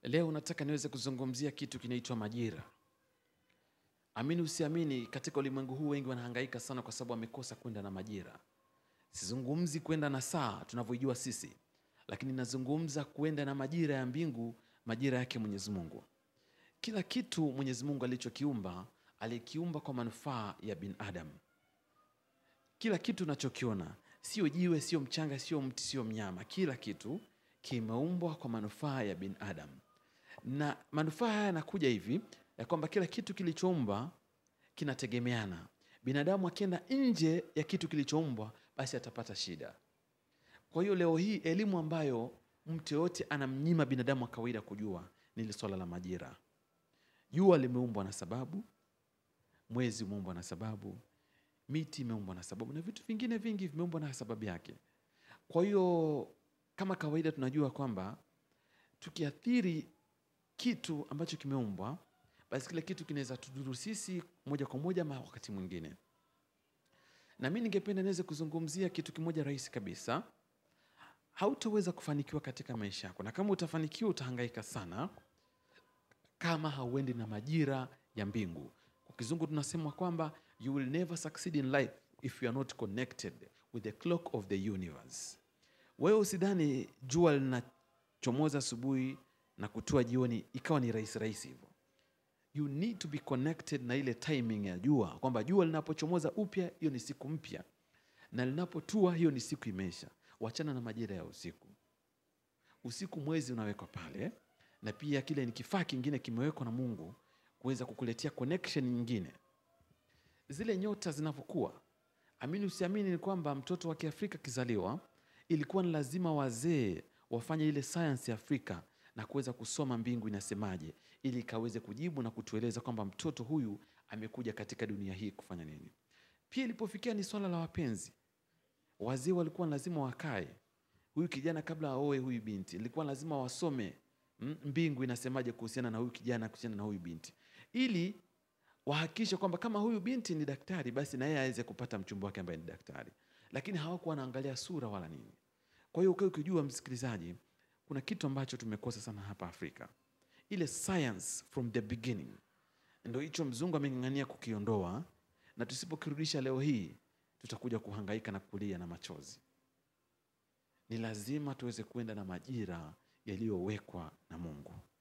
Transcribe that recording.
Leo nataka niweze kuzungumzia kitu kinaitwa majira. Amini usiamini, katika ulimwengu huu wengi wanahangaika sana kwa sababu wamekosa kwenda na majira. Sizungumzi kwenda na saa tunavyojua sisi, lakini nazungumza kwenda na majira ya mbingu, majira yake Mwenyezi Mungu. Kila kitu Mwenyezi Mungu alichokiumba alikiumba kwa manufaa ya binadamu. Kila kitu unachokiona, sio jiwe, sio mchanga, sio mti, sio mnyama, kila kitu kimeumbwa kwa manufaa ya binadamu, na manufaa haya yanakuja hivi ya kwamba kila kitu kilichoumbwa kinategemeana. Binadamu akienda nje ya kitu kilichoumbwa, basi atapata shida. Kwa hiyo leo hii elimu ambayo mtu yoyote anamnyima binadamu wa kawaida kujua ni ile swala la majira. Jua limeumbwa na sababu, mwezi umeumbwa na sababu, miti imeumbwa na sababu, na vitu vingine vingi vimeumbwa na sababu yake. Kwa hiyo kama kawaida tunajua kwamba tukiathiri kitu ambacho kimeumbwa, basi kile kitu kinaweza tudhuru sisi moja kwa moja ama wakati mwingine. Na mimi ningependa niweze kuzungumzia kitu kimoja rahisi kabisa. Hautaweza kufanikiwa katika maisha yako, na kama utafanikiwa utahangaika sana kama hauendi na majira ya mbingu. Kwa kizungu tunasema kwamba you will never succeed in life if you are not connected with the clock of the universe. Wewe usidhani jua linachomoza asubuhi na kutua jioni ikawa ni rahisi rahisi hivyo. You need to be connected na ile timing ya jua, kwamba jua linapochomoza upya, hiyo ni siku mpya, na linapotua, hiyo ni siku imeisha. Wachana na majira ya usiku. Usiku mwezi unawekwa pale, na pia kile ni kifaa kingine kimewekwa na Mungu kuweza kukuletea connection nyingine. Zile nyota zinavyokuwa, amini usiamini, ni kwamba mtoto wa Kiafrika kizaliwa, ilikuwa ni lazima wazee wafanye ile science ya Afrika na kuweza kusoma mbingu inasemaje, ili ikaweze kujibu na kutueleza kwamba mtoto huyu amekuja katika dunia hii kufanya nini. Pia ilipofikia ni swala la wapenzi, wazee walikuwa lazima wakae, huyu kijana kabla aoe huyu binti, ilikuwa lazima wasome mm, mbingu inasemaje kuhusiana na huyu kijana, kuhusiana na huyu binti, ili wahakikishe kwamba kama huyu binti ni daktari, basi na yeye aweze kupata mchumba wake ambaye ni daktari. Lakini hawakuwa wanaangalia sura wala nini. Kwa hiyo ukiwa ukijua, msikilizaji, kuna kitu ambacho tumekosa sana hapa Afrika, ile science from the beginning. Ndio hicho mzungu ameng'ang'ania kukiondoa, na tusipokirudisha leo hii tutakuja kuhangaika na kulia na machozi. Ni lazima tuweze kuenda na majira yaliyowekwa na Mungu.